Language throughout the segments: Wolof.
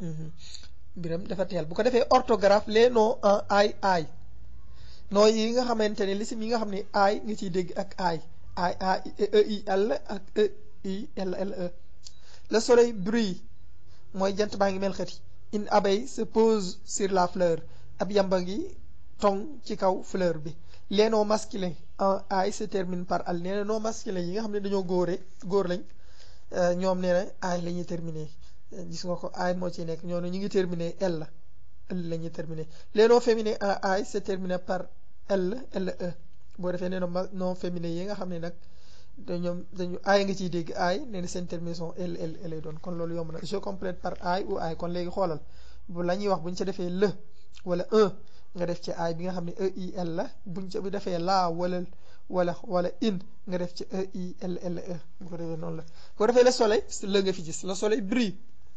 biram dafa teel bu ko defee orthographe les noms en ay ay noo yi nga xamante ne lisim yi nga xam ne ay nga ciy dégg ak ay ay a e i l ak e i l l e le soleil brille mooy jant baa ngi mel xëti une abeille se pose sur la fleur ab yamba ngi tong ci kaw fleur bi les noms masculins en ay se termine par al nee na noms masculins yi nga xam ne dañoo góore góor lañ ñoom nee na ay la ñuy terminer gis nga ko ay moo ci nekk ñoo ne ñu ngi terminer l la l la ñuy terminer les noms féminins en ay se termine par l l e boo defee nee na noms féminins yi nga xam ne nag ñoom dañu ay nga ciy dégg ay nee na seen terminaison l l lay doon kon loolu yomb na je complète par ay ou ay kon léegi xoolal bu la ñuy wax bu ñu ca defee le wala un nga def ci ay bi nga xam ne e i l la buñ ca bu defee la wala wala wala in nga def ci e i l l e bu ko defee noonu la bu ko defee le soleil la nga fi gis le soleil brille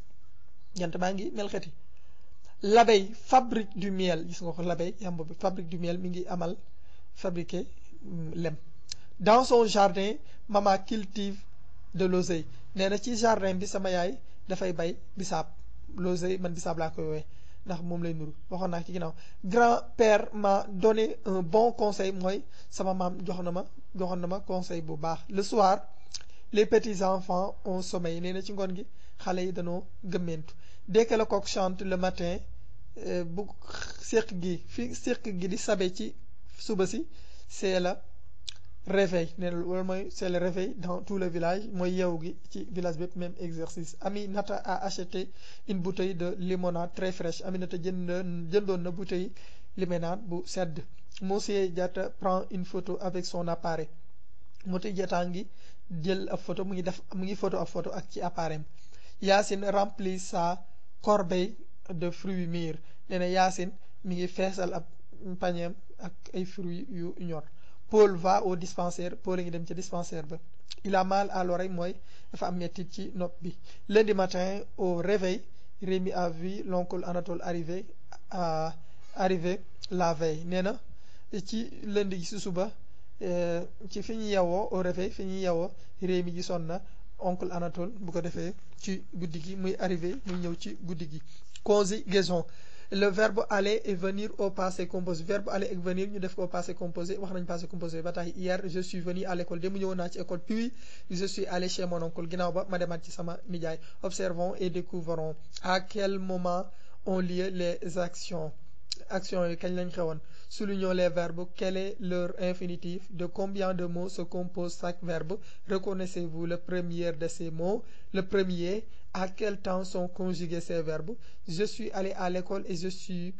jant baa ngi mel xeti l'abeille fabrique du miel gis nga ko l'abeille yamb bi fabrique du miel mi ngi amal fabriquer lem dans son jardin maman cultive de l'oseille nee na ci jardin bi sama yaay dafay bay bisaab l'oseille man bisaab laa koy woowee ndax moom lay nuru waxoon naa ci ginnaaw grand-père m'a donné un bon conseil mooy sama maam jox na ma joxoon na ma conseil bu baax le soir les petits enfants ont sommeil nee na ci ngoon gi xale yi dañoo gëmmeentu dès que le coq chante le matin bu séq gi fi séq gi di sabe ci suba si c'est la réveil nee na loolu mooy c'est le réveil dans tout le village mooy yeewu gi ci village bépp même exercice Aminata a acheté une bouteille de limonade très fraîche Aminata jënd jëndoon na bouteille limonade bu sedd Monsieur Diatta prend une photo avec son appareil Monsieur Diatta ngi jël ab photo mu ngi def mu ngi photo ab photo ak ci appareil Yacine remplit sa corbeille de fruits mûrs nee na Yacine mi ngi feesal ab pañeem ak ay fruits yu ñor Paul va au dispensaire Paul a ngi dem ca dispensaire ba il a mal à l'oreille mooy dafa am mettit ci nopp bi lundi matin au réveil Rémi a vu l'oncle Anatole arriver à arriver la veille nee na ci lundi gi si suba ci fi ñu yewoo au réveil fi ñu yewoo Rémi gisoon na oncle Anatole bu ko defee ci guddi gi muy arrivé muy ñëw ci guddi gi conjugaison le verbe aller et venir au passé composé verbe aller et venir ñu def ko au passé composé wax nañ passé composé ba tax hier je suis venu à l'école démb ñëwoon naa ci école puis je suis allé chez mon oncle ginnaaw ba ma demaat ci sama nijaay observons et découvrons à quel moment ont lieu les actions actions yi kañ lañ xewoon soulignons les verbes quel est leur infinitif de combien de mots se compose chaque verbe reconnaissez-vous le premier de ces mots le premier à quel temps sont conjugués ces verbes je suis allé à l'école et je suis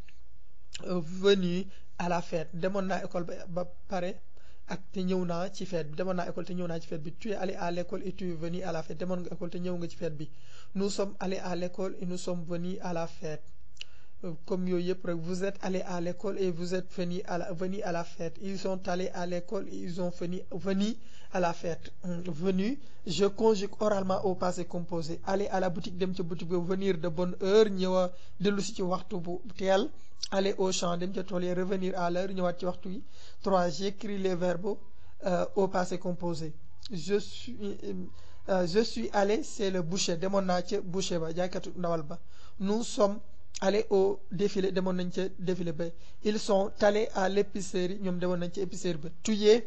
venu à la fête demoon naa école ba ba pare ak te ñëw naa ci fête bi demoon naa école te ñëw naa ci fête bi tu es allé à l'école et tu es venu à la fête demoon nga école te ñëw nga ci fête bi nous sommes allés à l'école et nous sommes venus à la fête comme yooyu yëpp rek vous êtes allé à l'école et vous êtes venu à la venu à la fête ils sont allés à l'école et ils ont venu venu à la fête venu je conjugue oralement au passé composé aller à la boutique dem ca boutique ba venir de bonne heure ñëwa dellu si ci waxtu bu teel aller au champ dem ca tool yi revenir à l'heure ñëwaat ci waxtu yi trois j'écris les verbes au passé composé je suis je suis allé c'est le boucher demoon naa ca boucher ba jaaykatu ndawal ba nous sommes allés au défilé demoon nañ ca défilé ba ils sont allés à l'épicerie ñoom demoon nañ ca épicerie ba tu es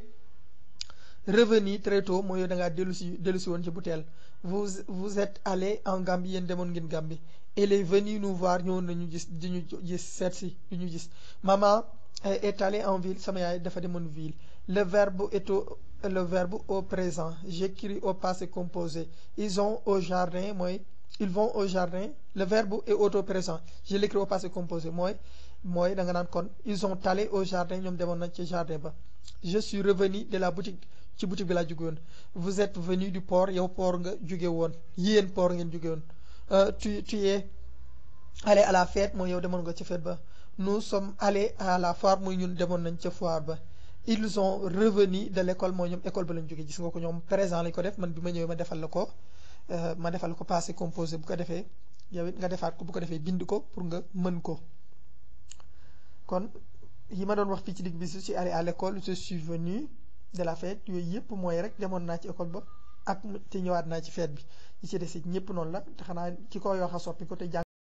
revenu très tôt mooy yow da ngaa dellu si dellu si woon ci bu teel vous vous êtes allés en Gambie yéen demoon ngeen Gambie elle est venue nous voir ñëwoon nañu gis di ñu gis seet si di ñu gis maman est allée en ville sama yaay dafa demoon ville le verbe est au le verbe au présent j'écris au passé composé ils ont au jardin mooy ils vont au jardin le verbe est auto présent je l'écris au passé composé mooy mooy da nga naan kon ils ont allé au jardin ñoom demoon nañ ci jardin ba je suis revenu de la boutique ci boutique bi laa jóge woon vous êtes venu du port yow port nga jóge woon yéen port ngeen jóge woon tu tu es allé à la fête mooy yow demoon nga ca fête ba nous sommes allés à la foire mooy ñun demoon nañ ca foire ba ils sont revenus de l'école mooy ñoom école ba lañ jóge gis nga ko ñoom présent lañ ko def man bi ma ñëwee ma defal la ko ma defal ko passé composé bu ko defee yow it nga defaat ko bu ko defee bind ko pour nga mën ko kon yi ma doon wax fii ci digg bi je suis allé à l'école je suis venu de la fête yooyu yëpp mooy rek demoon naa ci école ba ak te ñëwaat naa ci fête bi yi ci des it ñëpp noonu la te xanaa ki ko wax a soppi ko te jàng